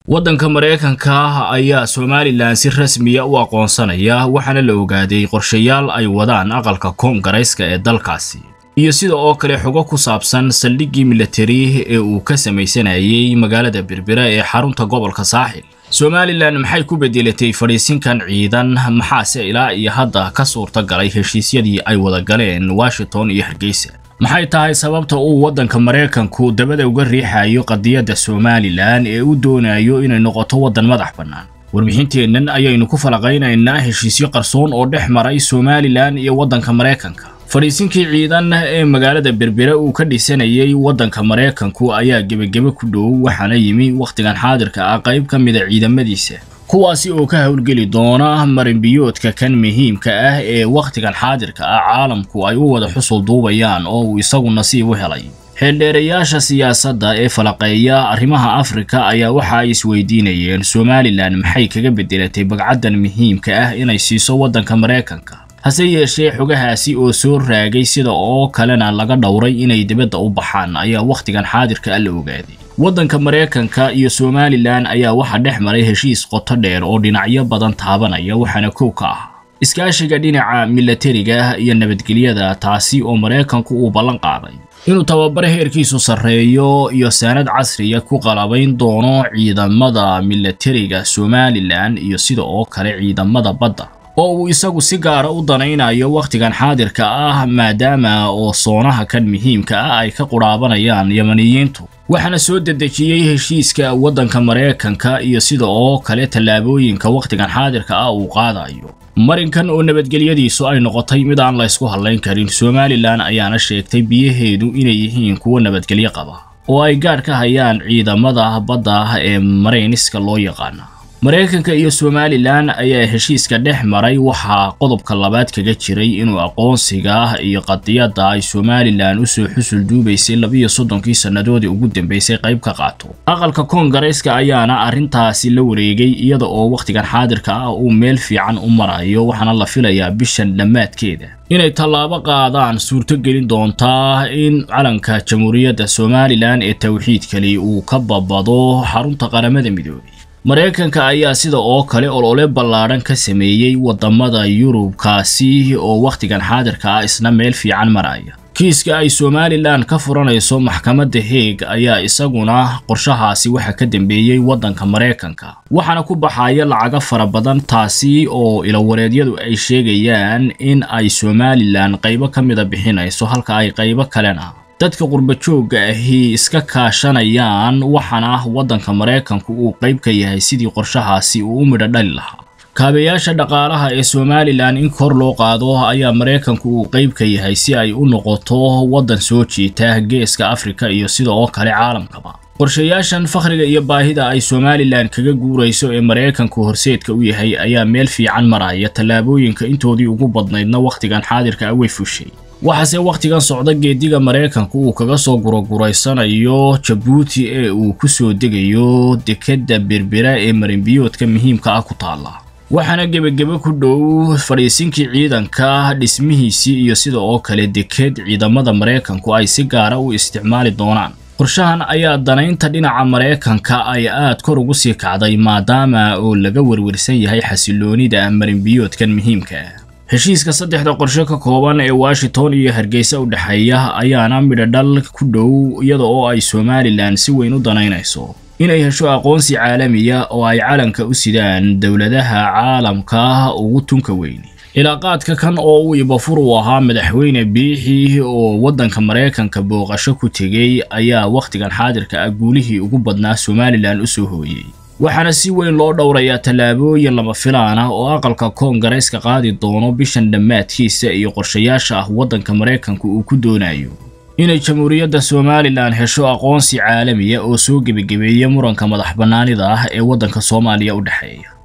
waddanka maraykanka ayaa somalilan si rasmiya u aqoonsanaya waxaana la ogaaday qorshayaal ay wadaan aqalka koongareyska ee dalkaasi iyo sida oo kale xogo ku saabsan saldhiggii milatari ee uu ka samaysanayay magaalada berbera ee xarunta gobolka saaxil somalilan maxay ku bedelatay fadhiisinkan ciidan maxaase ilaa iyo hadda ka suurta galay heshiisyadii ay wada galeen washington iyo hargeysa maxay tahay sababta uu waddanka maraykanku dabada uga riixayo qadiyadda somalilan ee u doonayo inay noqoto waddan madax bannaan warbixinteennan ayaynu ku falaqaynaynaa heshiisyo qarsoon oo dhex maray somalilan iyo waddanka maraykanka fadhiisinkii ciidan ee magaalada berbere uu ka dhisanayay waddanka maraykanku ayaa gebagebe ku dhow waxaana yimi wakhtigan xaadirka ah qayb ka mida ciidamadiisa kuwaasi oo ka howlgeli doona marinbiyoodka kan muhiimka ah ee wakhtigan xaadirka ah caalamku ay u wada xusul duubayaan oo uu isagu nasiib u helay xeeldheerayaasha siyaasadda ee falaqeeya arrimaha afrika ayaa waxa ay isweydiinayeen somalilan maxay kaga bedelatay bagcaddan muhiimka ah inay siiso waddanka maraykanka hase yeeshee xogahaasi oo soo raagay sida oo kalena laga dhowray inay dibadda u baxaan ayaa wakhtigan xaadirka ah la ogaaday waddanka maraykanka iyo somalilan ayaa waxaa dhex maray heshiis qoto dheer oo dhinacyo badan taabanaya waxaana kow ka ah iskaashiga dhinaca milatariga iyo nabadgelyada taasi oo maraykanku uu ballan qaaday inuu tababar heerkiisu sarreeyo iyo saanad casriya ku qalabayn doono ciidamada milatariga somalilan iyo sida oo kale ciidamada badda oo uu isagu si gaara u danaynayo wakhtigan xaadirka ah maadaama oo soonaha kan muhiimka ah ay ka qudhaabanayaan yamaniyiintu waxaana soo dedejiyey heshiiska waddanka maraykanka iyo sida oo kale tallaabooyinka wakhtigan xaadirka ah uu qaadayo marinkan oo nabadgelyadiisu ay noqotay mid aan la ysku hadlayn karin somalilan ayaana sheegtay biyaheedu inay yihiin kuwo nabadgelyo qaba oo ay gaadh ka hayaan ciidamada badda ee marayniska loo yaqaana maraykanka iyo somalilan ayaa heshiiska dhex maray waxaa qodobka labaad kaga jiray inuu aqoonsiga iyo qadiyadda ay somalilan usoo xusul duubaysay labiyo soddonkii sannadoodii ugu dambeysay qayb ka qaato aqalka koongareyska ayaana arrintaasi la wareegay iyada oo wakhtigan xaadirka ah uu meel fiican u marayo waxaana la filayaa bishan dhammaadkeeda inay tallaabo qaadaan suurtogelin doontaa in calanka jamhuuriyadda somalilan ee tawxiidkali uu ka babado xarunta qaramada midoobay maraykanka ayaa sida oo kale olole ballaadhan ka sameeyey waddamada yurubkaasi oo wakhtigan xaadirka ah isna meel fiican maraya kiiska ay somalilan ka furanayso maxkamadda heeg ayaa isaguna qorshahaasi waxa ka dambeeyey waddanka maraykanka waxaana ku baxaya lacago fara badan taasi oo ilawareedyadu ay sheegayaan in ay somalilan qaybo ka mida bixinayso halka ay qaybo kalena dadka qurbajoogga ahi iska kaashanayaan waxaana waddanka maraykanku uu qayb ka yahay sidii qorshahaasi uu u midho dhali lahaa kaabayaasha dhaqaalaha ee somalilan in kor loo qaado ayaa maraykanku uu qayb ka yahay si ay u noqoto waddan soo jiita geeska afrika iyo sida oo kale caalamkaba qorshayaashan fakhriga iyo baahida ay somalilan kaga guurayso ee maraykanku horseedka u yahay ayaa meel fiican maraya tallaabooyinka intoodii ugu badnaydna wakhtigan xaadirka ah way fushay waxaase wakhtigan socda geediga maraykanku uu kaga soo guraguraysanayo jabuuti ee uu ku soo degayo dekedda berbera ee marinbiyoodka muhiimka ah ku taalla waxaana gebagebe ku dhow fadhiisinkii ciidanka dhismihiisii iyo sida oo kale deked ciidamada maraykanku ay si gaara u isticmaali doonaan qorshahan ayaa danaynta dhinaca maraykanka ay aad kor ugu sii kacday maadaama oo laga werwersan yahay xasiloonida marinbiyoodkan muhiimka ah heshiiska saddexda qorshe ka kooban ee washington iyo hargeysa u dhexeeya ayaana midhodhal ku dhow iyada oo ay somalilan si weyn u danaynayso inay hesho aqoonsi caalamiya oo ay calanka u sidaan dowladaha caalamka ugu tunka weyni cilaaqaadka kan oo uu ibafur u ahaa madaxweyne biixi oo waddanka maraykanka booqasho ku tegey ayaa wakhtigan xaadirka ah guulihii ugu badnaa somalilan u soo hooyey waxaana si weyn loo dhowrayaa tallaabooyin lama filaan ah oo aqalka koongareyska qaadi doono bishan dhammaadkiisa iyo qorshayaasha ah waddanka maraykanku uu ku doonayo inay jamhuuriyadda somalilan hesho aqoonsi caalamiya oo soo gebagebeeya muranka madax bannaanida ah ee waddanka soomaaliya u dhexeeya